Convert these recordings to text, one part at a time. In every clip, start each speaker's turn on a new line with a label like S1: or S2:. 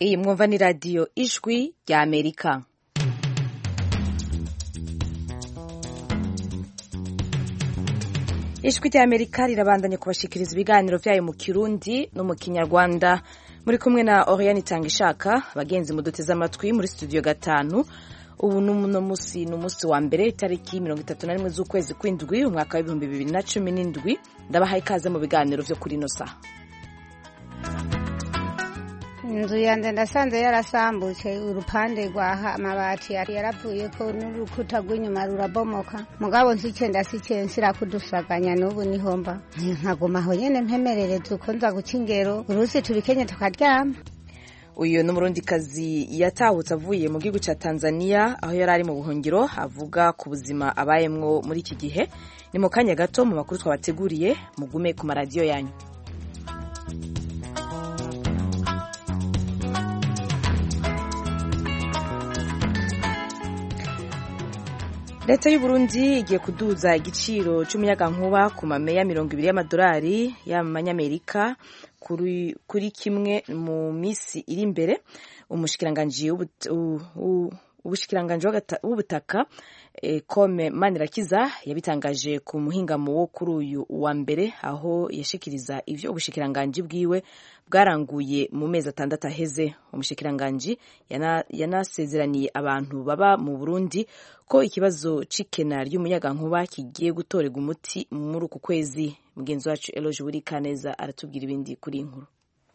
S1: iyi mwumva ni radiyo ijwi rya amerika ijwi rya amerika rirabandanya kubashikiriza ibiganiro byayo mu kirundi no mu kinyarwanda muri kumwe na oriane itanga ishaka abagenzi muduteze amatwi muri studio gatanu ubu nuno musi ni umunsi wa mbere itariki mirongo itatu na rimwe z'ukwezi kw'indwi umwaka w'ibihumbi bibiri na cumi n'indwi ndabahaye ikaze mu biganiro vyo kuri ino saha
S2: inzu yanjye ndasanze yarasambutse urupande rwa amabati yari yaravuye ko n'urukuta rw'inyuma rurabomoka mugabo nsice ndasice nsira kudusaganya n'ubu niho mba nkaguma aho nyene mpemerereza uko nza guca ingero urusi tubikenye tukaryama
S1: uyu ni umurundikazi yatahutse avuye mu gihugu cya tanzania aho yari ari mu buhungiro avuga ku buzima abayemwo muri iki gihe ni mu kanya gato mu makuru twabateguriye mugume ku maradiyo yanyu leta y'u Burundi igiye kuduza igiciro cy'umuyagankuba ku mameya mirongo ibiri y'amadolari y'amanyamerika kuri, kuri kimwe mu minsi iri imbere umushikiranganji ubushikiranganji w'ubutaka e, kome manirakiza yabitangaje ku muhingamo wo kuri uyu wa mbere aho yashikiriza ivyo ubushikiranganji bwiwe bwaranguye mu mezi atandatu aheze umushikiranganji yanasezeraniye yana abantu baba mu Burundi ko ikibazo c'ikena ry'umuyagankuba kigiye gutorerwa umuti muri uku kwezi mugenzi wacu Eloge Burikaneza aratubwira ibindi kuri inkuru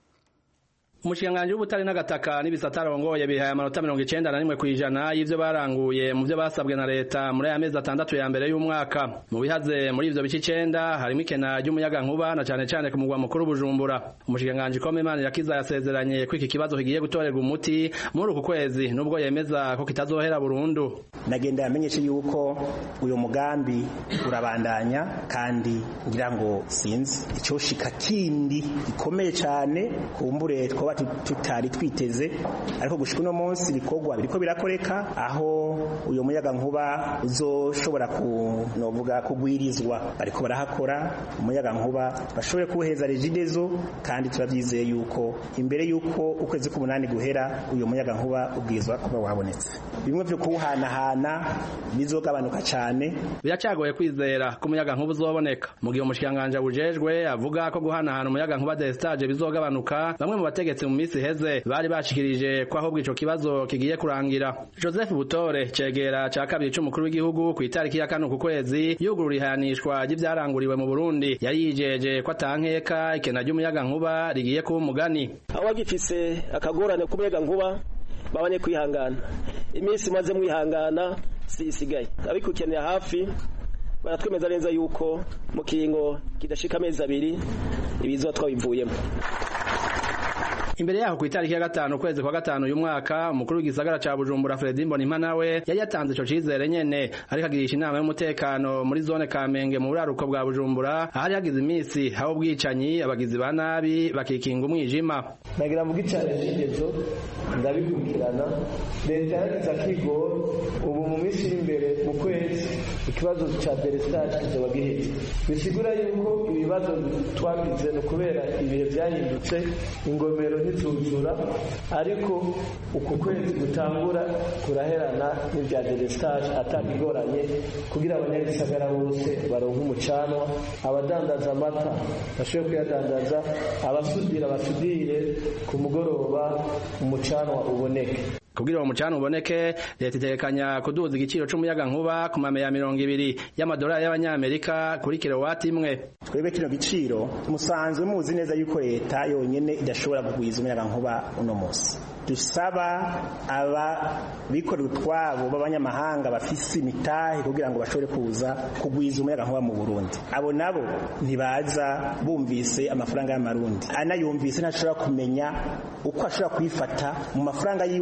S3: umushikiranganji w'ubutare n'agataka n'ibisata arongoye bihaye amanota mirongo icenda na rimwe kw'ijana y'ivyo baranguye mu vyo basabwe na leta muri aya mezi atandatu ya mbere y'umwaka mu bihaze muri ivyo bice icenda harimwo ikena ry'umuyagankuba na cane cane ku mugwa mukuru bujumbura umushikiranganji kome manirakiza yasezeranye ko iki kibazo kigiye gutorerwa umuti muri uku kwezi nubwo yemeza ko kitazohera burundu
S4: nagenda yamenyeshe yuko uyu mugambi urabandanya kandi ngira ngo sinzi icoshika kindi gikomeye cane kumbure twoba tutari twiteze ariko gushika uno munsi ibikorwa biriko birakoreka aho uyu muyaga nkuba uzoshobora kunovuga kugwirizwa bariko barahakora umuyaga nkuba bashobore kuwuheza regidezo kandi turavyizeye yuko imbere yuko ukwezi k'umunani guhera uyu muyaga nkuba ubwirizwa kuba wabonetse bimwe vyo kuwuhanahana bizogabanuka cane
S3: biracagoye kwizera ko umuyaga nkuba uzoboneka mu gihe umushikanganje abujejwe avuga ko guhanahana umuyaga nkuba destage bizogabanuka bamwe mu bategetsi mu minsi iheze bari bashikirije ko ahubwo ico kibazo kigiye kurangira Joseph Butore cegera ca kabiri c'umukuru w'igihugu ku itariki ya kane ku kwezi yugurura ihanishwa ry'ivyaranguriwe mu Burundi yari yijeje ko atankeka ikena ry'umuyaga nkuba rigiye kuba umugani
S5: abagifise akagorane k'umuyaga nkuba babanye kwihangana iminsi maze mwihangana sisigaye abikukenera hafi baratwemeza neza yuko mu kingo kidashika amezi abiri ibizoba twabivuyemo
S3: imbere yaho ku itariki ya gatanu ukwezi kwa gatanu uyu mwaka umukuru w'igisagara ca bujumbura fredi mbonimpa nawe yari yatanze ico cizere nyene ariko agirisha inama y'umutekano muri zone kamenge mu buraruko bwa bujumbura ahari hagize iminsi haba ubwicanyi abagizi ba nabi bakikinga umwijima
S6: nagira mvuga icane cigezo ndabikurikirana leta yaragize akigoro ubu mu minsi iri imbere mu kwezi ikibazo ca delestage kizoba giheze bisigura yuko ibibazo twagize ni ukubera ibihe vyahindutse ingomero ntizuzura ariko uku kwezi gutangura kuraherana n'ibya delestage atabigoranye kugira abanyagisagara bose baronke umucanwa abadandaza amata bashobore kuyadandaza abasudira basudire ku mugoroba umucanwa uboneke
S3: kugira uwo mucana uboneke leta itekanya kuduza igiciro c'umuyaga nkuba ku mame ya mirongo ibiri y'amadolari y'abanyamerika kuri kilowati imwe
S4: twebwe kino giciro musanzwe muzi neza yuko leta yonyene idashobora kugwiza umuyaga nkuba uno munsi dusaba aba bikorera utwabo b'abanyamahanga bafise imitahe kugira ngo bashobore kuza kugwiza umuyaga nkuba mu Burundi abo nabo ntibaza bumvise amafaranga y'amarundi anayumvise ntashobora kumenya uko ashobora kuyifata mu mafaranga yiwe afise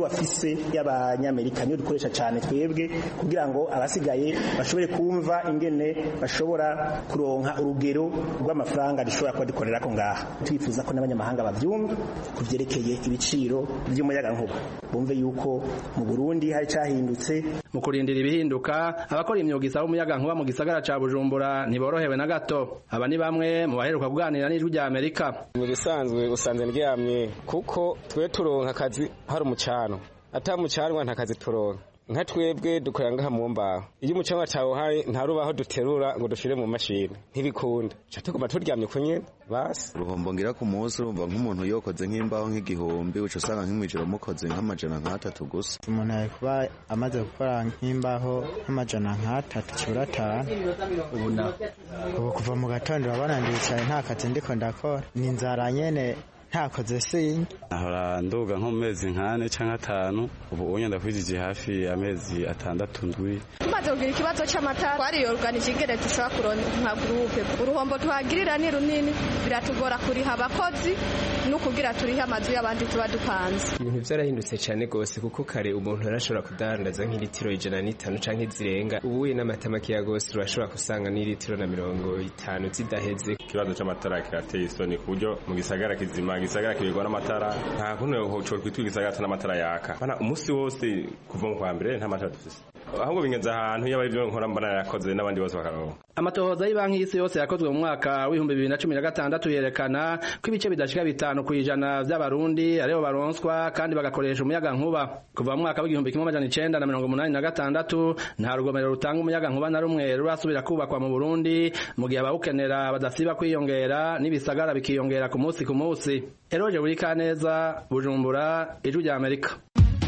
S4: yose y'abanyamerika niyo dukoresha cyane twebwe kugira ngo abasigaye bashobore kumva ingene bashobora kuronka urugero rw'amafaranga dushobora kuba dukorera ko ngaha twifuza ko n'abanyamahanga bavyumva ku vyerekeye ibiciro by'umuyagankuba bumve yuko mu Burundi hari cahindutse
S3: mu kurindira ibihinduka abakora imyuga isaba umuyagankuba mu gisagara ca Bujumbura ntiborohewe na gato aba ni bamwe mu baheruka kuganira n'ijwi rya Amerika
S7: mu bisanzwe usanze ndyamye kuko twe turonka akazi hari umucano atamucanwa nta kazi turonka nka twebwe dukorera ngaha mu mbaho iyo umucanwa cawuhaye nta rubaho duterura ngo dushire mu mashini ntibikunda ca tuguma turyamye ku nyene basi
S8: uruhombo ngira ku munsi urumva nk'umuntu yokoze nk'imbaho nk'igihumbi uca usanga nk'imwijoro mukoze nk'amajana nk'atatu gusa
S9: umuntu ari kuba amaze gukora nk'imbaho nk'amajana nk'atatu kibura atanu
S3: ubu na
S9: ubu kuva mu gatondo urabona ndicaye nta kazi ndiko ndakora ni inzara nyene ntakoze sinye
S10: ahora nduga nko mu mezi nk'ane canke atanu ubu unye ndakwijije hafi amezi atandatu ndwi
S11: tumaze kugira ikibazo c'amata twariyoruganije ingene dushobora kuronka nka gurupe uruhombo tuhagirira ni runini biratugora kuriha abakozi no kugira turihe amazu y'abandi tuba dupanze
S12: ibintu vyarahindutse cane gose kuko kare umuntu yarashobora kudandaza nk'ilitiro ijana n'itanu canke zirenga ubuye n'amata makeya gose urashobora kusanga n'ilitiro na mirongo itanu zidaheze
S13: ikibazo c'amatara kirateye isoni ku buryo mu gisagara kizima gisagara kibirwa n'amatara nta kuntu cyo kwitwa igisagara ata n'amatara yaka bana umunsi wose kuva mu kwa mbere nta matara dufise ahubwo bingenza ahantu yaba ibyo nkora mbona yakoze n'abandi bose bakaronka
S3: amatohoza y'ibanki y'isi yose yakozwe mu mwaka w'ibihumbi bibiri na cumi na gatandatu yerekana ko ibice bidashika bitanu ku ijana vy'abarundi aribo baronswa kandi bagakoresha umuyagankuba kuva mu mwaka w'igihumbi kimwe amajana icenda na mirongo umunani na gatandatu nta rugomero rutanga umuyagankuba na rumwe rurasubira kubakwa mu burundi mu gihe abawukenera badasiba kwiyongera n'ibisagara bikiyongera ku munsi ku munsi eroje buri kaneza bujumbura ijwi rya amerika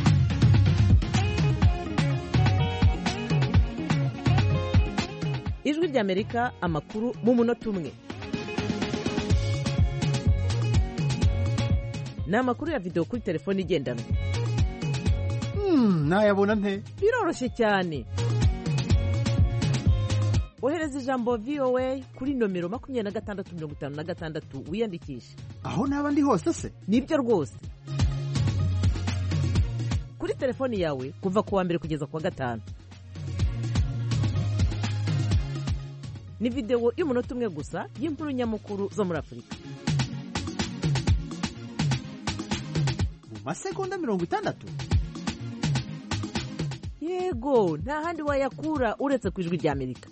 S14: ijwi ry'amerika amakuru mu munota umwe ni amakuru ya videwo kuri telefone igendanwa
S15: nayabona nte
S14: biroroshye cyane ohereza ijambo voa kuri nomero makumyabiri na gatandatu mirongo itanu na gatandatu wiyandikishe
S15: aho naba ndi hose se
S14: nibyo rwose kuri telefoni yawe kuva ku wa mbere kugeza ku wa gatanu ni videwo y'umunota umwe gusa y'inkuru nyamukuru zo muri afurika
S15: mu masegonda mirongo itandatu
S14: yego nta handi wayakura uretse ku ijwi ry'amerika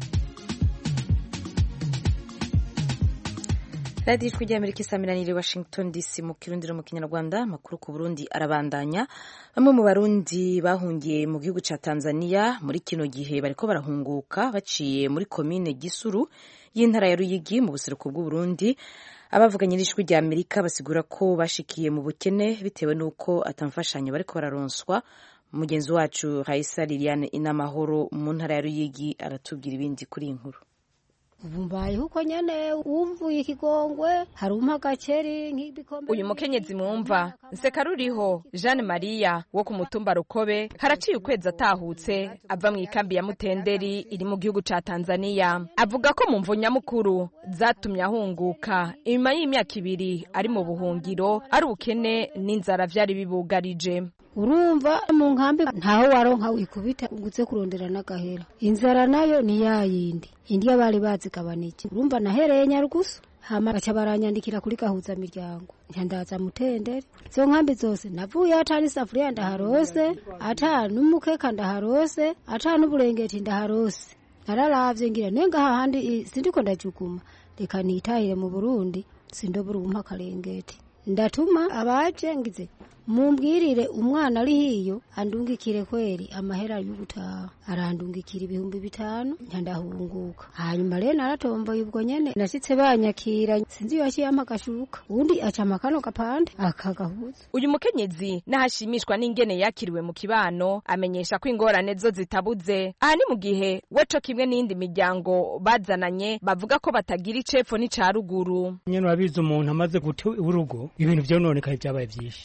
S1: radiyo ijwi ry'amerika isamiraniye washington dc mu kirundi no mu kinyarwanda amakuru ku burundi arabandanya bamwe mu barundi bahungiye mu gihugu cya tanzania muri kino gihe bariko barahunguka baciye muri komine gisuru y'intara ya ruyigi mu buseruko bw'uburundi abavuganye n'ijwi rya amerika basigura ko bashikiye mu bukene bitewe n'uko atamfashanyo bariko bararonswa mugenzi wacu raisa liliane inamahoro mu ntara ya ruyigi aratubwira ibindi kuri iyi nkuru
S2: ubu mbayeho uko nyene wumvuye ikigongwe hari umpa agakeri nk'ibikombe
S16: uyu mukenyezi mwumva nseka ruriho jeanne maria wo ku mutumba rukobe haraciye ukwezi atahutse ava mu ikambi ya mutenderi iri mu gihugu ca tanzania avuga ko mu mvu nyamukuru zatumye ahunguka inyuma y'imyaka ibiri ari mu buhungiro ari ubukene n'inzara vyari bibugarije
S2: urumva mu nkambi ntaho waronka wikubita uguze kurondera n'agahera inzara nayo ni yayindi indiya bari bazigabanije urumva nahereye nyarugusu hama baca baranyandikira kuri gahuza miryango nyandaza mutendere izo nkambi zose navuye ata n'isafuriya ndaharose ata n'umukeka ndaharose ata n'uburengeti ndaharose nararavye ngira nenga hahandi sindiko ndajuguma reka nitahire mu burundi sindobura umpa akarengeti ndatuma abaje ngize mumbwirire umwana ari hiyo andungikire kweri amahera y'ugutaha arandungikira ibihumbi bitanu ndahunguka hanyuma rero naratomboye ubwo nyene nashitse banyakira sinzi iyo yampa agashuka undi acama kano gapande akagahuza
S16: uyu mukenyezi n'ahashimishwa n'ingene yakiriwe mu kibano amenyesha ko ingorane zo zitabuze aha ni mu gihe we co kimwe n'iyindi miryango bazananye bavuga ko batagira icepfo n'ica ruguru
S17: nyene urabizi umuntu amaze guta urugo ibintu vyononekaye vyabaye vyinshi nta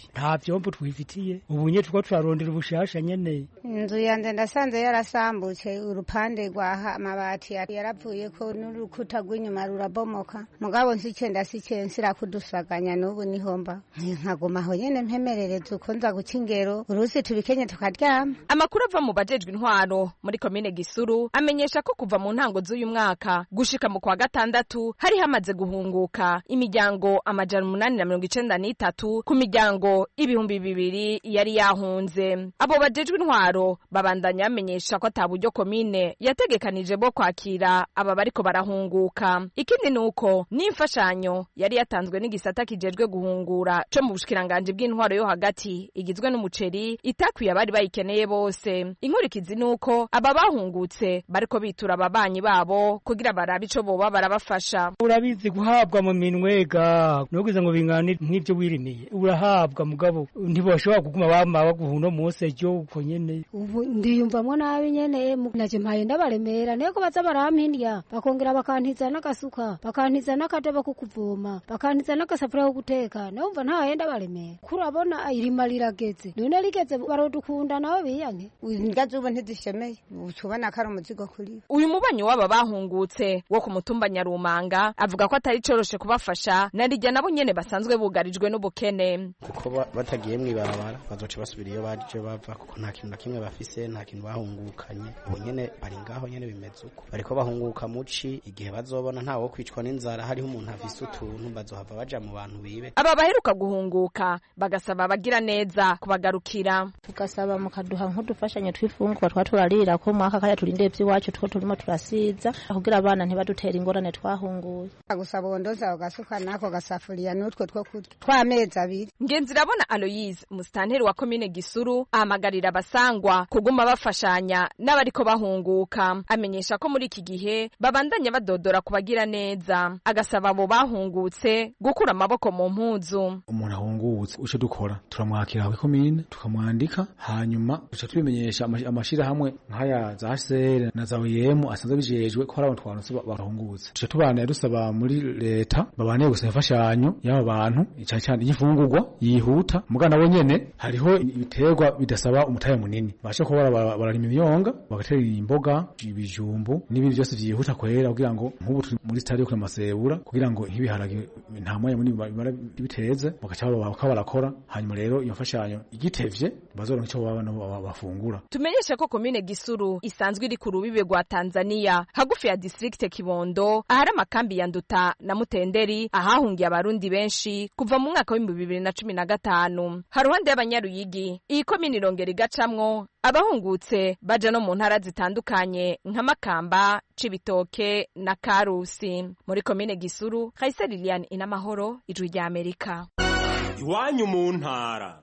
S17: vyombo twifitiye ubu nye turiko turarondera ubushasha nyene
S2: inzu yanje ndasanze yarasambutse urupande rwa amabati yaravuyeko n'urukuta rw'inyuma rurabomoka mugabo nsicenda sicensira kudusaganya n'ubu nihomba nkaguma aho nyene mpemerereza uko nza guca ingero urusi tubikenye tukaryama
S16: amakuru ava mu bajejwe intwaro muri komine gisuru amenyesha ko kuva mu ntango z'uyu mwaka gushika mu kwa gatandatu hari hamaze guhunguka imiryango amajana umunani na mirongo icenda n'itatu ku miryango ibihumbi bibiri yari yahunze abo bajejwe intwaro babandanya bamenyesha ko ata buryo komine yategekanije bwo kwakira aba bariko barahunguka ikindi ni uko n'imfashanyo yari yatanzwe n'igisata kijejwe guhungura co mu bushikiranganji bw'intwaro yo hagati igizwe n'umuceri itakwiye abari bayikeneye bose inkurikizi ni uko aba bahungutse bariko bitura ababanyi babo kugira barabe ico boba barabafasha
S17: urabizi guhabwa mu minwega nugize ngo bingane nk'ivyo wirimiye urahabwa mugabo ntibashobora kuguma bama baguha uno munsi ejo uko nyene
S18: ubu ndiyumvamwo nabi nyene naje mpaye ndabaremera niko baza barampindya bakongera bakantiza n'agasuka bakantiza n'akadobo ko kuvoma bakantiza n'agasafuriya ko guteka numva ntaye ndabaremera kurabona irima rirageze none rigeze barodukunda nabo biyanke
S2: ingazi ubu ntizishemeye ucubona ko ari umuzigo kuri
S16: uyu mubanyi w'aba bahungutse wo ku mutumba nyarumanga avuga ko atari coroshe kubafasha na rijya nabo nyene basanzwe bugarijwe n'ubukene
S19: kuko batagiye mw'ibarabara bazoca basubira iyo baje bava kuko nta kintu na kimwe bafise nta kintu bahungukanye ubu nyene bari ngaho nyene bimeze uko bariko bahunguka muci igihe bazobona ntawe wo kwicwa n'inzara hariho umuntu afise utuntu bazohava baja mu bantu bibe
S16: aba baheruka guhunguka bagasaba abagira neza kubagarukira
S18: tugasaba mukaduha nk'udufashanyo tw'ifungurwa twa turarira ko mwaka kaya turinde vy'iwacu two turimo turasiza kugira abana ntibadutere ingorane twahunguye
S2: gusaba wondoza ugasuka nako gasafuriya n'utwo two kurya tw'amezi abiri
S16: ngenzirabona aloyise umusitanteri wa komine gisuru ahamagarira abasangwa kuguma bafashanya n'abariko bahunguka amenyesha ko muri iki gihe babandanya badodora ku bagira neza agasaba abo bahungutse gukura amaboko mu mpuzu
S20: umuntu ahungutse uco dukora turamwakira ku komine tukamwandika hanyuma duca tubimenyesha amashirahamwe nk'aya za HCR na za OIM asanzwe bijejwe ko hari abantu twanutse bahungutse duca tubana dusaba muri leta babane gusa imfashanyo y'aba bantu cyane cyane y'ifungurwa yihuta mugana nabo nyene hariho ibiterwa bidasaba umutahe munini basha kuba bararima imyonga bagatera imboga ibijumbu n'ibindi byose vyihuta kwera kugira ngo nk'ubu turi muri stade yo kumasebura kugira ngo nk'ibiharage nta mwanya munini bimara biteze bagaca bakaba barakora hanyuma rero iyo mfashanyo igitevye bazoronka ico baba bafungura
S16: tumenyeshe ko komine gisuru isanzwe iri ku rubibe rwa tanzania hagufi ya district kibondo ahari amakambi ya nduta na mutenderi ahahungiye abarundi benshi kuva mu mwaka w'ibihumbi bibiri na cumi na gatanu haruhande y'abanyaruyigi iyi komine irongera igacamwo abahungutse baja no mu ntara zitandukanye nka makamba cibitoke na karusi muri komine gisuru kayise lilian inamahoro ijwi rya amerika
S21: iwanyu mu ntara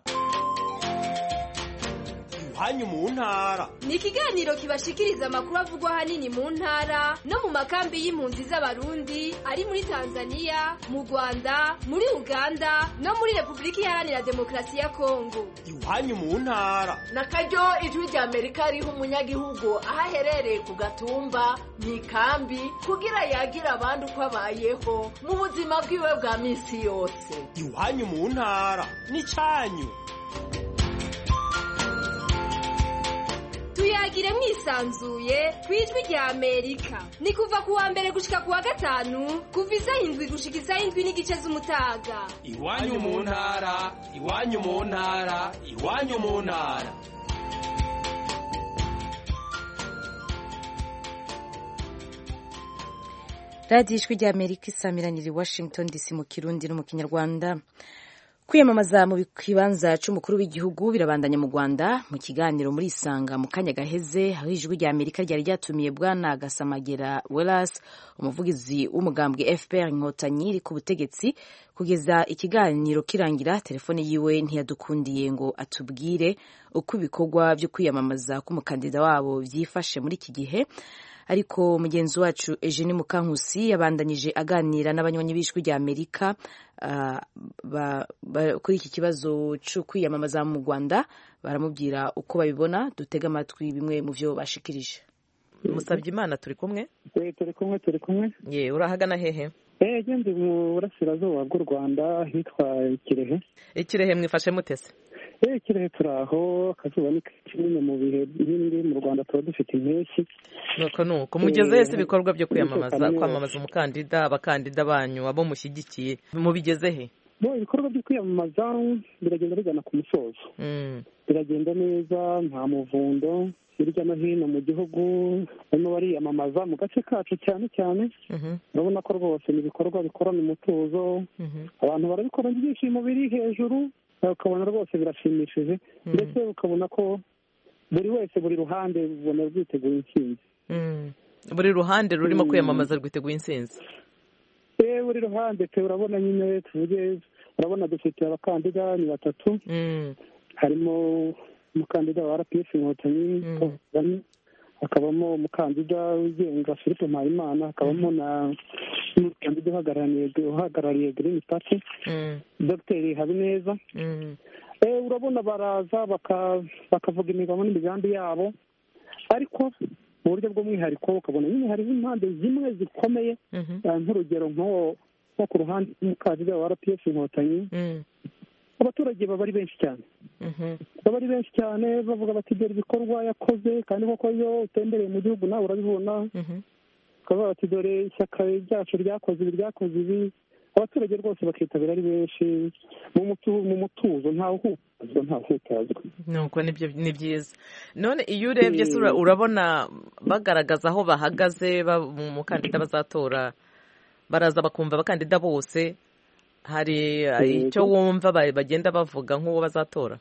S21: iwanyu mu ntara
S22: ni ikiganiro kibashikiriza amakuru avugwa ahanini mu ntara no mu makambi y'impunzi z'abarundi ari muri tanzania mu rwanda muri uganda no muri repubulika iharanira demokarasi ya kongo
S21: iwanyu mu ntara
S23: na karyo ijwi rya amerika riha umunyagihugu aho aherereye ku gatumba mu ikambi kugira yagira abandi uko abayeho mu buzima bwiwe bwa minsi yose
S21: iwanyu mu ntara ni cyanyu
S22: tuyagire mwisanzuye ku ijwi rya amerika ni kuva ku wa mbere gushika ku wa gatanu kuva isaha indwi gushika isaha indwi n'igice z'umutaga
S21: iwanyu mu ntara iwanyu mu ntara iwanyu mu ntara
S1: radiyo ijwi rya amerika isamiranira i washington dc mu kirundi no mu kinyarwanda kwiyamamaza mu kibanza cy'umukuru w'igihugu birabandanya mu rwanda mu kiganiro muri isanga mu kanya gaheze aho ijwi rya amerika ryari ryatumiye bwana gasamagera welas umuvugizi w'umugambwe fpr inkotanyi iri ku butegetsi kugeza ikiganiro kirangira telefone yiwe ntiyadukundiye ngo atubwire uko ibikorwa byo kwiyamamaza k'umukandida wabo byifashe muri iki gihe ariko mugenzi wacu Eugene Mukankusi yabandanyije aganira n'abanywanyi b'ijwi rya Amerika uh, kuri iki kibazo cyo kwiyamamaza mu Rwanda baramubwira uko babibona dutega amatwi bimwe mu byo bashikirije
S14: musabye imana turi kumwe
S24: turi kumwe turi kumwe
S14: ye urahagana hehe
S24: eee mu burasirazuba bw'u rwanda hitwa kirehe
S14: ikirehe mwifashe mutese
S4: eh kirehe turi aho akazuba ni kinini mu bihe bindi mu rwanda tuba dufite impeshyi
S5: nuko nuko mugezehe se
S4: Eh,
S5: ibikorwa byo kwiyamamaza
S4: umutekano ni
S5: kwamamaza umukandida abakandida banyu abo mushyigikiye mubigezehe
S4: bo ibikorwa byo kwiyamamaza biragenda bigana ku musozo
S5: Mm.
S4: biragenda neza nta muvundo hirya no hino mu gihugu barimo bariyamamaza mu gace kacu cyane cyane
S5: Mhm.
S4: urabona ko rwose ni ibikorwa bikorana umutuzo
S5: Mhm.
S4: abantu barabikora ibyishimo biri hejuru ukabona rwose birashimishije ndetse ukabona ko buri wese buri ruhande ubona rwiteguye intsinzi
S5: Mm. buri ruhande rurimo
S4: Mm.
S5: kwiyamamaza rwiteguye intsinzi
S4: Eh, buri ruhande pe urabona nyine tuvuge urabona dufite abakandida ni batatu harimo umukandida wa rpf inkotanyi Paul Kagame, hakabamo umukandida wigenga philippe mpayimana hakabamo na n'umukandida uhagarariye uhagarariye green party dr habineza Eh, urabona baraza baka- bakavuga imigabo n'imigambi yabo ariko mu buryo bw'umwihariko ukabona nyine hariho impande zimwe zikomeye eh, nk'urugero nk'uwo nko ku ruhande rw'umukandida wa rpf inkotanyi abaturage baba ari benshi cyane baba ari benshi cyane bavuga bati dore ibikorwa yakoze kandi koko iyo utembereye mu gihugu nawe urabibona bakavuga bati dore ishyaka ryacu ryakoze ibi ryakoze ibi abaturage rwose bakitabira ari benshi mu mutu- mu mutuzo ntawe uhutazwa ntawe uhutazwa
S5: nuko nibyo ni byiza none iyo urebye se ura-
S4: Mm.
S5: urabona bagaragaza aho bahagaze ba- mu mukandida bazatora baraza bakumva abakandida bose hari eh,
S4: Yego.
S5: icyo wumva ba- bagenda bavuga nk'uwo bazatora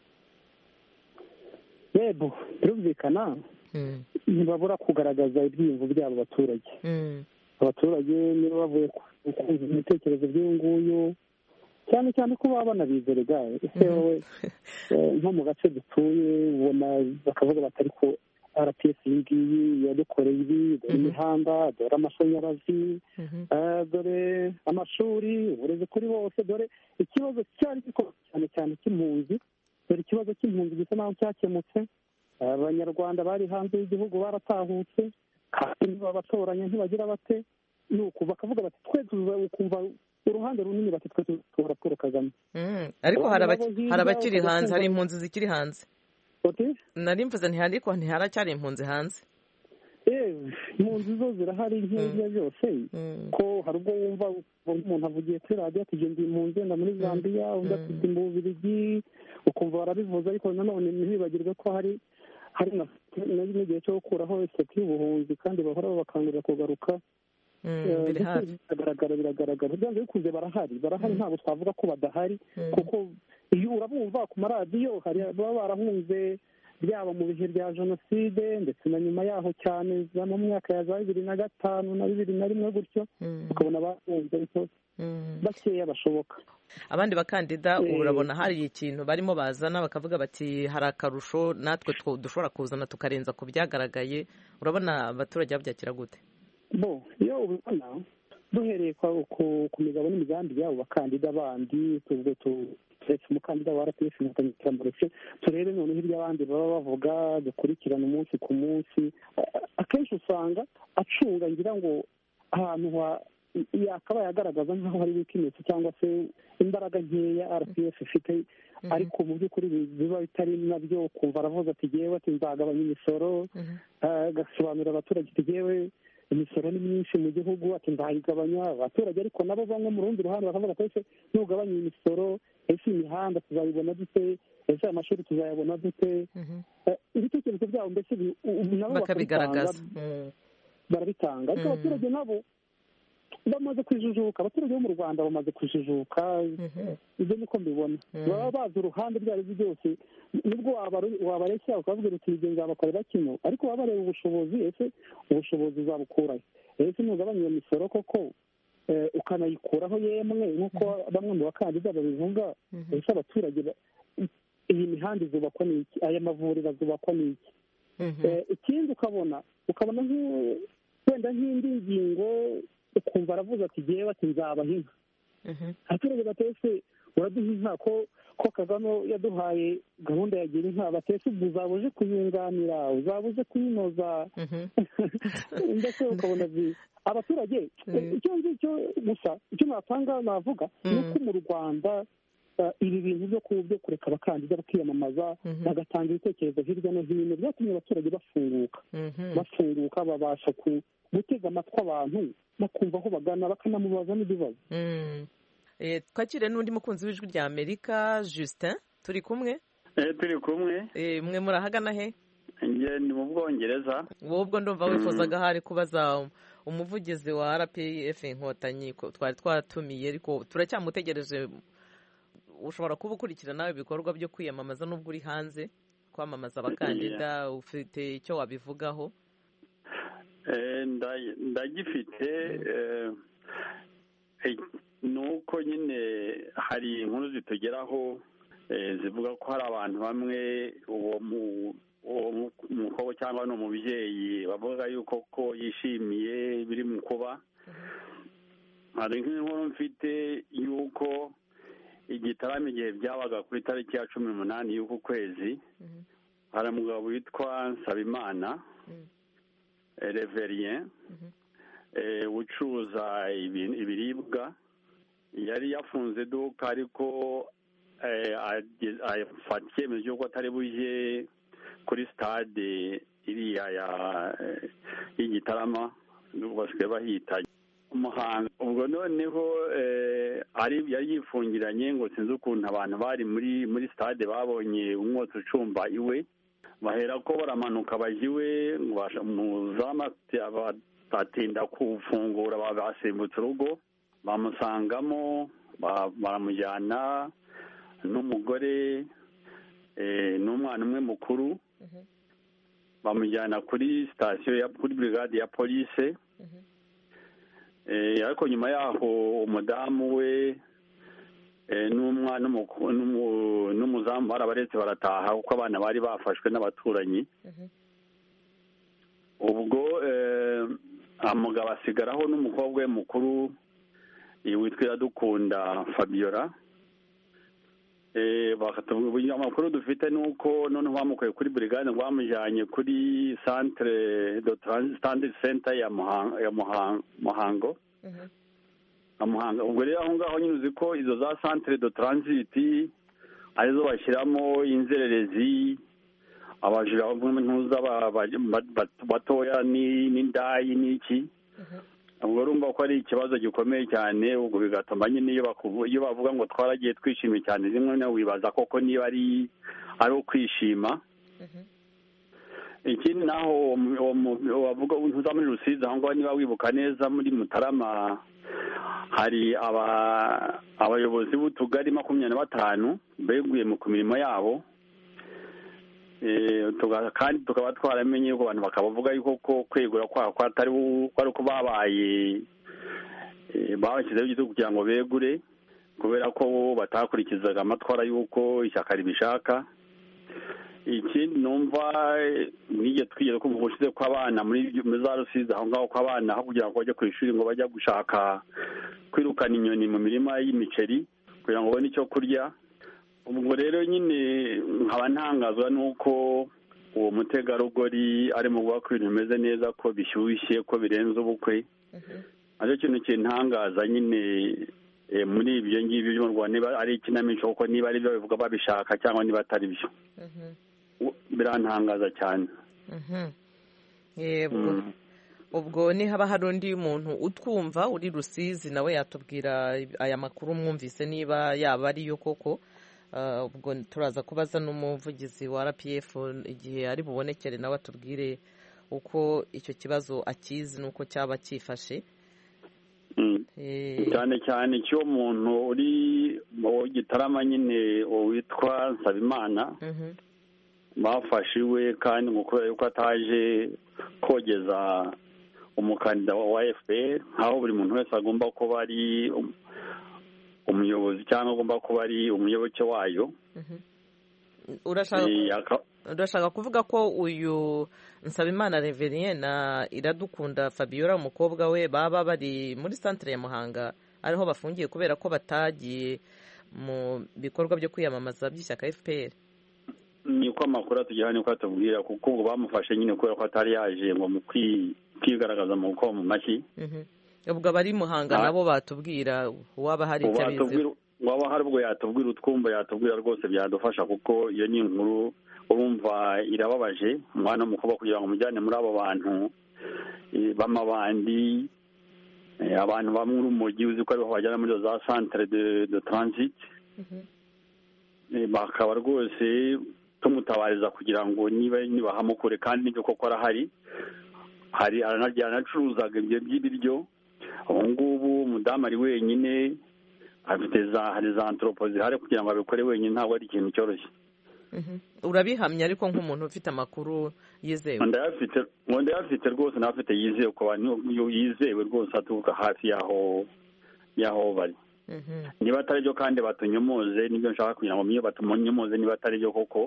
S4: yego birumvikana ntibabura kugaragaza ibyiyumvo byabo abaturage abaturage niba bavuye ku- kumva ibitekerezo by'uyu nguyu cyane cyane ko baba banabizerega ese wowe eh, nko mu gace dutuye ubona bakavuga bati ariko rps iyi ngiyi yadukoreye ibi dore imihanda dore amashanyarazi eh, dore amashuri uburezi kuri bose dore ikibazo cyari gikomeye cyane cyane cy'impunzi dore ikibazo cy'impunzi gisa naho cyakemutse abanyarwanda bari hanze y'igihugu baratahutse kandi babatoranya ntibagira bate nuko bakavuga bati twe tuza ukumva uruhande runini bati twe tutora paul kagame
S5: Mm. ariko hari abaki- hari abakiri hanze hari impunzi zikiri hanze nari mvuze nti ariko ntiharacyari impunzi hanze
S4: eee impunzi zo zirahari nk'ibyo byose ko hari ubwo wumva umuntu avugiye kuri radiyo ati genda impunzi wenda muri zambia undi ati ndi mu bubirigi ukumva barabivuze ariko nanone ntibibagirwe ko hari hari na na- n'igihe cyo gukuraho isoko y'ubuhunzi kandi bahora babakangurira kugaruka Eh,
S5: biri
S4: ndetse
S5: hafi.
S4: biragaragara biragaragara byanze bikunze barahari barahari ntabwo twavuga ko badahari kuko iyo urabumva ku maradiyo hari baba barahunze byaba mu bihe bya jenoside ndetse na nyuma yaho cyane za mu myaka ya za bibiri na gatanu na bibiri na rimwe gutyo ukabona bahunze ariko bakeya bashoboka
S5: abandi bakandida
S4: Eh.
S5: urabona hari ikintu barimo bazana bakavuga bati hari akarusho natwe two- dushobora kuzana tukarenza ku byagaragaye urabona abaturage babyakira gute
S4: bo iyo ubibona duhereye kwa- ku ku migabo n'imigambi y'abo bakandida bandi tubwo turetse umukandida wa rpf inkotanyi turamuretse turebe noneho ibyo abandi baba bavuga dukurikirana umunsi ku munsi A- akenshi usanga acunga ngira ngo ahantu ha yakabaye agaragaza nk'aho hari weakness cyangwa se imbaraga nkeya rpf ifite ariko mu by'ukuri bi- biba bitari nabyo kumva aravuga ati jyewe ati nzagabanya imisoro Ah, agasobanurira abaturage ati jyewe imisoro ni myinshi mu gihugu ati nzayigabanya abaturage ariko nabo bamwe mu rundi ruhande bakavuga ati ese nugabanya iyi misoro ese imihanda tuzayibona dute ese amashuri tuzayabona dute Eh, ibitekerezo byabo mbese bi- u- u- nabo
S5: bakabigaragaza
S4: bakabitanga, barabitanga ariko
S5: Mm.
S4: abaturage nabo bamaze kujijuka abaturage bo mu rwanda bamaze kujijuka ibyo niko mbibona baba bazi uruhande ibyo ari byo byose nibwo wabaru- wabareshya ukababwira uti ibyo nzabakorera kino ariko baba bareba ubushobozi ese ubushobozi uzabukurahe ese nugabanya iyo misoro koko eh, ukanayikuraho yemwe nk'uko bamwe mu bakandida babivuga ese abaturage ba- iyi mihanda izubakwa n'iki aya mavuriro azubakwa n'iki Eh, ikindi ukabona ukabona nk'u- wenda nk'indi ngingo ukumva aravuze ati jyewe ati nzabaha inka abaturage batese uraduha inka ko ko kagame yaduhaye gahunda ya gira inka batese ubwo uzaba uje kuyunganira uzaba uje kuyinoza ndetse ukabona zi- abaturage icyo ngicyo gusa icyo natanga navuga ni uko mu rwanda ibi bintu byo byo kureka abakandida bakiyamamaza bagatanga ibitekerezo hirya no hino byatumye abaturage bafunguka bafunguka babasha gutega amatwi abantu bakumva aho bagana bakanamubaza n'ibibazo
S5: twakire n'undi mukunzi w'ijwi rya amerika justin turi kumwe
S6: turi kumwe
S5: mwe murahagana he
S6: ni mu bwongereza
S5: wowe ubwo ndumva wifuzaga ahari kubaza umuvugizi wa rpf inkotanyi twari twatumiye ariko turacyamutegereje ushobora kuba ukurikirana ibikorwa byo kwiyamamaza n'ubwo uri hanze kwamamaza abakandida ufite icyo wabivugaho
S6: ndagifite ni uko nyine hari inkuru zitugeraho zivuga ko hari abantu bamwe uwo mukobwa cyangwa ni umubyeyi bavuga yuko ko yishimiye biri mu kuba hari nk'inkuru mfite y'uko igitaramo igihe byabaga kuri tariki ya cumi n'umunani y'uku kwezi hari umugabo witwa nsabimana reverien ucuruza ibiribwa yari yafunze iduka ariko afata icyemezo cy'uko atari bujye kuri sitade iriya y'igitarama basigaye bahita umuhanga ubwo noneho yari yifungiranye ngo sinzi ukuntu abantu bari muri muri sitade babonye umwotsi ucumba iwe bahera ko baramanuka bajya iwe batinda kufungura basimbutse urugo bamusangamo baramujyana n'umugore n'umwana umwe mukuru bamujyana kuri sitasiyo kuri burigade ya polise ariko nyuma yaho umudamu we n'umwana n'umuzamu barabaretse barataha kuko abana bari bafashwe n'abaturanyi ubwo umugabo asigaraho n'umukobwa we mukuru witwa iradukunda fabiola amakuru dufite ni uko noneho bamukuye kuri burigade ngo bamujyanye kuri santire do sitandiri senta ya muhango muhanga ubwo rero aho ngaho nyine uzi ko izo za santire do taransiti arizo bashyiramo inzererezi abajura ntuza batoya n'indayi n'iki ubwo urumva ko ari ikibazo gikomeye cyane ubwo bigatuma nyine iyo bavuga ngo twaragiye twishimye cyane rimwe na wibaza koko niba ari ari ukwishima ikindi naho wavuga ntuza muri rusizi aho ngaho niba wibuka neza muri mutarama hari abayobozi b'utugari makumyabiri na batanu beguye ku mirimo yabo kandi tukaba twaramenye yuko abantu bakabavuga yuko ko kwegura kwabo atari uko babaye babashyizeho igitugu kugira ngo begure kubera ko batakurikizaga amatwara y'uko ishyaka ribishaka ikindi numva n'igihe twigeze kumva ubushize ko abana muri za rusizi aho ngaho ko abana aho kugira ngo bajye ku ishuri ngo bajya gushaka kwirukana inyoni mu mirima y'imiceri kugira ngo babone icyo kurya ubwo rero nyine nkaba ntangazwa n'uko uwo mutegarugori arimo kuvuga ko ibintu bimeze neza ko bishyushye ko birenze ubukwe aricyo kintu kintangaza nyine muri ibyo ngibyo byo mu rwanda niba ari ikinamico kuko niba ari byo bivuga babishaka cyangwa niba atari byo birantangaza cyane
S5: ubwo nihaba hari undi muntu utwumva uri rusizi nawe yatubwira aya makuru mwumvise niba yaba ariyo koko ubwo turaza kubaza n'umuvugizi wa rpf igihe ari bubonekere nawe atubwire uko icyo kibazo akizi n'uko cyaba cyifashe
S6: cyane cyane cy'uwo muntu uri mu gitarama nyine witwa nsabimana bafashe iwe kandi ngo kubera yuko ataje kogeza umukandida wa fpr nk'aho buri muntu wese agomba kuba ari umuyobozi cyangwa agomba kuba ari umuyoboke wayo
S5: urashaka kuvuga ko uyu nsabimana reverien na iradukunda fabiola umukobwa we baba bari muri santire ya muhanga ariho bafungiye kubera ko batagiye mu bikorwa byo kwiyamamaza by'ishyaka fpr
S6: niko amakuru atugeraho niko atubwira kuko ubwo bamufashe nyine kubera ko atari yaje ngo mu kwigaragaza mu gukoma mu mashyi
S5: ubwo abari muhanga nabo batubwira uwaba hari icyo abiziho
S6: waba hari ubwo yatubwira utwumva yatubwira rwose byadufasha kuko iyo ni inkuru urumva irababaje umwana w'umukobwa kugira ngo umujyane muri abo bantu b'amabandi abantu bamwe urumogi uzi ko ariho bajyana muri za centre de de transit bakaba rwose tumutabariza kugira ngo niba nibahamukure kandi n'ibyo koko arahari hari aranacuruzaga ibyo by'ibiryo ubu ngubu umudamu ari wenyine afite za hari za antropo zihari kugira ngo abikore wenyine ntabwo ari ikintu cyoroshye
S5: urabihamya ariko nk'umuntu ufite amakuru yizewe
S6: ndayafite ndayafite rwose n'abafite yizewe ku bantu yizewe rwose aturuka hafi y'aho y'aho bari niba atari byo kandi batunyomoze nibyo nshaka kugira ngo niyo batunyomoze niba atari byo koko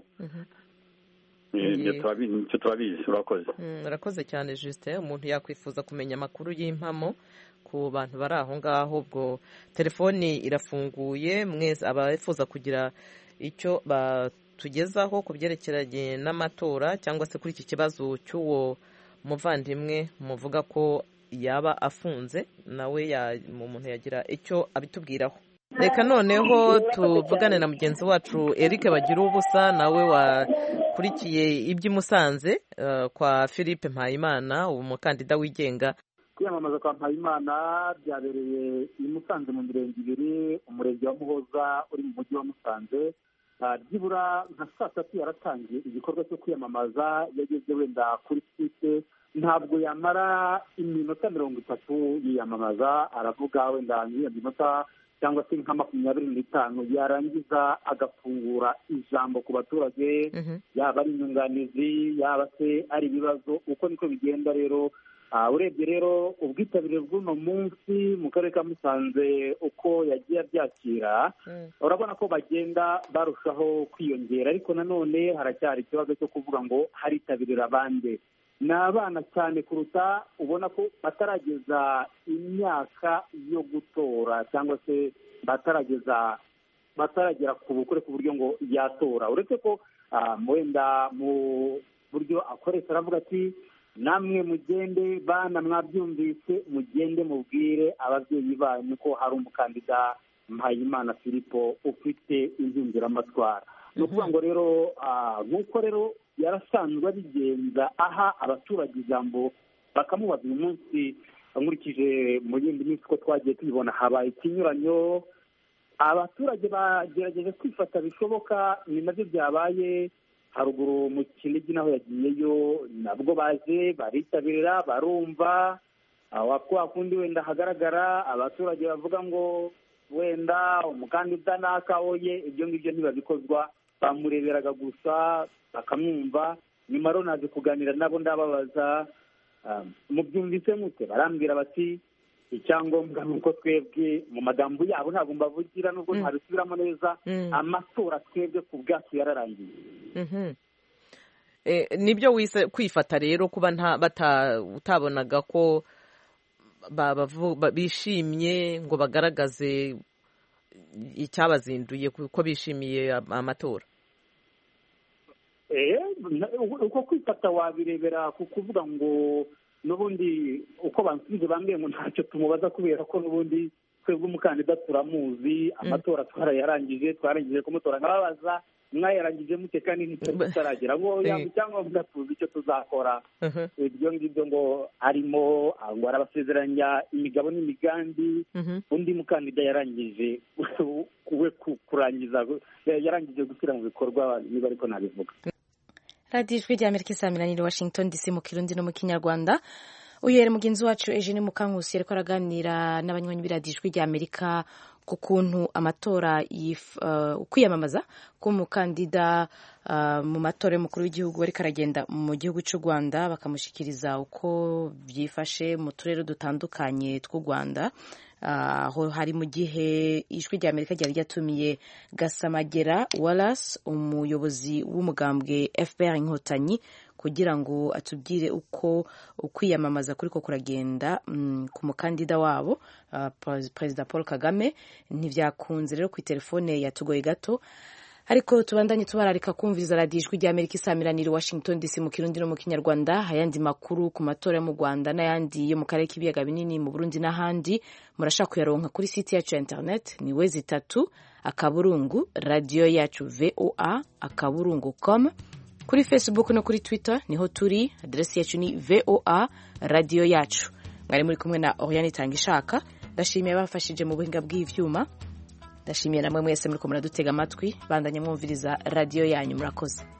S6: icyo turabizi urakoze
S5: urakoze cyane Justin umuntu yakwifuza kumenya amakuru y'impamo ku bantu bari aho ngaho ubwo telefoni irafunguye mwese abifuza kugira icyo batugezaho ku byerekeranye n'amatora cyangwa se kuri iki kibazo cy'uwo muvandimwe muvuga ko yaba afunze nawe umuntu yagira icyo abitubwiraho reka noneho tuvugane na mugenzi wacu Eric bagira ubusa nawe wakurikiye iby'i Musanze kwa philippe mpayimana umukandida wigenga
S7: kwiyamamaza kwa mpayimana byabereye i musanze mu mirenge ibiri umurenge wa muhoza uri mu mujyi wa musanze byibura nka saa tatu yaratangiye igikorwa cyo kwiyamamaza yageze wenda kuri site ntabwo yamara iminota mirongo itatu yiyamamaza aravuga wenda nk'iyo minota cyangwa se nka makumyabiri n'itanu yarangiza agafungura ijambo ku baturage yaba ari inyunganizi yaba se ari ibibazo uko niko bigenda rero urebye rero ubwitabire bw'uno munsi mu karere ka musanze uko yagiye abyakira urabona ko bagenda barushaho kwiyongera ariko nanone haracyari ikibazo cyo kuvuga ngo haritabirira abandi ni abana cyane kuruta ubona ko batarageza imyaka yo gutora cyangwa se batarageza bataragera ku bukure ku buryo ngo yatora uretse ko wenda mu buryo akoresha aravuga ati namwe mugende bana mwabyumvise mugende mubwire ababyeyi banyu ko hari umukandida mpayimana filipo ufite impinduramatwara ni ukuvuga ngo rero nk'uko rero yarasanzwe abigenza aha abaturage ijambo bakamubaza uyu munsi nkurikije mu yindi minsi ko twagiye tubibona habaye ikinyuranyo abaturage bagerageje kwifata bishoboka ni nabyo byabaye haruguru mu kinigi naho yagiyeyo nabwo baje baritabirira barumva kwa kundi wenda hagaragara abaturage bavuga ngo wenda umukandida nakawoye ibyo ngibyo ntibabikozwa bamureberaga gusa bakamwumva nyuma rero naje kuganira nabo ndababaza mubyumvise mute barambwira bati icyangombwa ni uko twebwe mu magambo yabo ntabwo mbavugira nubwo ntabisubiramo neza amatora twebwe ku bwacu yararangiye
S5: nibyo wise kwifata rero kuba utabonaga ko bishimye ngo bagaragaze icyabazinduye kuko bishimiye amatora
S7: uko kwifata wabirebera ku kuvuga ngo n'ubundi uko bansubije bambwiye ngo ntacyo tumubaza kubera ko n'ubundi twebwe umukandida turamuzi amatora twarayarangije twarangije kumutora nkababaza mwayarangije mute kandi nicyo tutaragera ngo icyangombwa tuzi icyo tuzakora ibyo ngibyo ngo arimo ngo arabasezeranya imigabo n'imigambi undi mukandida yarangije we kurangiza yarangije gushyira mu bikorwa niba ariko nabivuga
S1: radiyo ijwi rya amerika isaminaniro washington dc mu kirundi no mu kinyarwanda uyu mugenzi wacu eugene mukankusi ariko araganira n'abanywanyi b'iradiyo ijwi rya amerika ku kuntu amatora kwiyamamaza k'umukandida mu matora y'umukuru w'igihugu ariko aragenda mu gihugu cy'u rwanda bakamushyikiriza uko byifashe mu turere dutandukanye tw'u rwanda aho hari mu gihe ijwi rya amerika ryari ryatumiye gasamagera wallace umuyobozi w'umugambwe fpr inkotanyi kugira ngo atubwire uko ukwiyamamaza kuri ko kuragenda ku mukandida wabo perezida paul kagame ntibyakunze rero ku telefone yatugoye gato ariko tubandanye tubararika kumviriza radiyo ijwi rya amerika isamiranira washington dc mu kirundi no mu kinyarwanda ayandi makuru ku matora yo mu rwanda n'ayandi yo mu karere k'ibiyaga binini mu burundi n'ahandi murashaka kuyaronka kuri site yacu ya internet ni wezi itatu akaburungu radiyo yacu voa akaburungu com kuri facebook no kuri twitter niho turi aderesi yacu ni voa radiyo yacu mwari muri kumwe na oriane itanga ishaka ndashimiye abafashije mu buhinga bw'ivyuma ndashimiye namwe mwese muriko muradutega amatwi bandanye mwumviriza radiyo yanyu murakoze